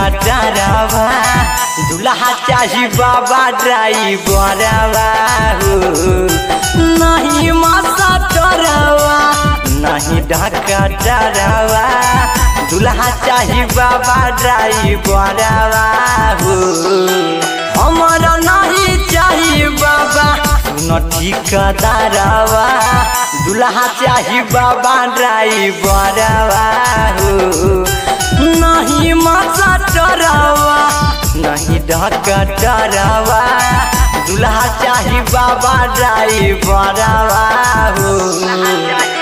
डरावा दुल्हा चाही बाबा ड्राइवरवा हो नहीं मासा डरावा नहीं ढाका डरावा दुल्हा चाही बाबा ड्राइवरवा हो हमारा नहीं चाही बाबा सुन ठिकादारवा दुल्हा चाही बाबा ड्राइवरवा हो नहीं मासा डरावा नहीं ढका डरावा दुल्हा चाही बाबा ड्राइवरवा हो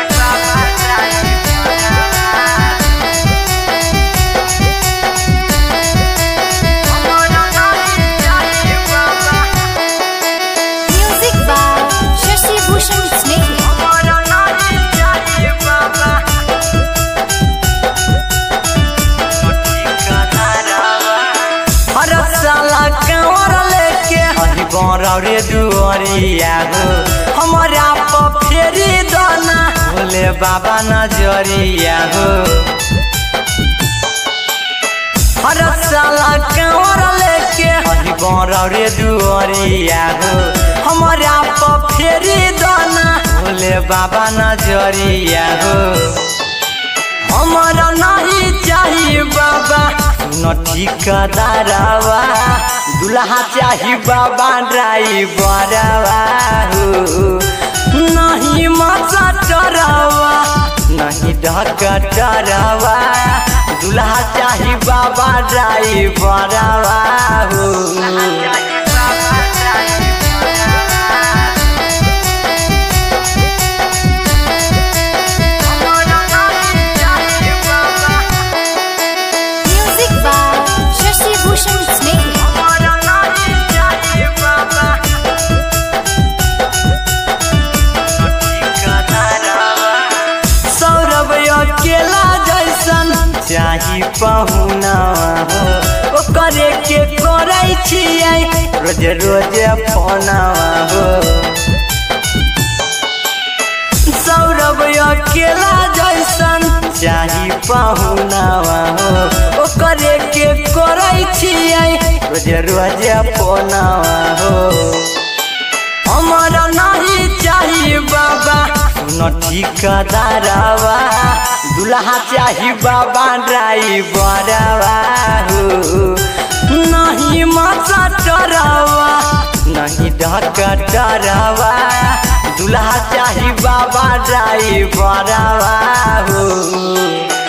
Music by Shashi Bhushan Snehal. हर साला कंवर लेके हरी रे दुआरिया हो हमारा पर फेरी दाना भोले बाबा नजरिया हो हर साला कंवर लेके हरी रे दुआरिया हो हमारा पर फेरी दाना भोले बाबा नजरिया हो हमारा नहीं चाहिए बाबा न ठिकादारवा दुल्हा चाही बाबा ड्राइवरवा हो नहीं मजा डरावा नहीं ढका डरावा दुल्हा चाही बाबा ड्राइवरवा हो Music by Shashi Bhushan Snehal. Saurabh अकेला जैसन चाही पहुना हो ओकरे के करै छियै रोज रोज फोनवा हो सौरभ अकेला जैसन चाही पहुनावा हो ओकरे के करै छियै रोज रोज फोनवा हो हमारा नहीं चाहिए बाबा सुन ठिकादारवा दुल्हा चाही बाबा ड्राइवरवा हो नहीं मजा डरावा नहीं ढका डरावा दुल्हा चाही बाबा ड्राइवरवा हो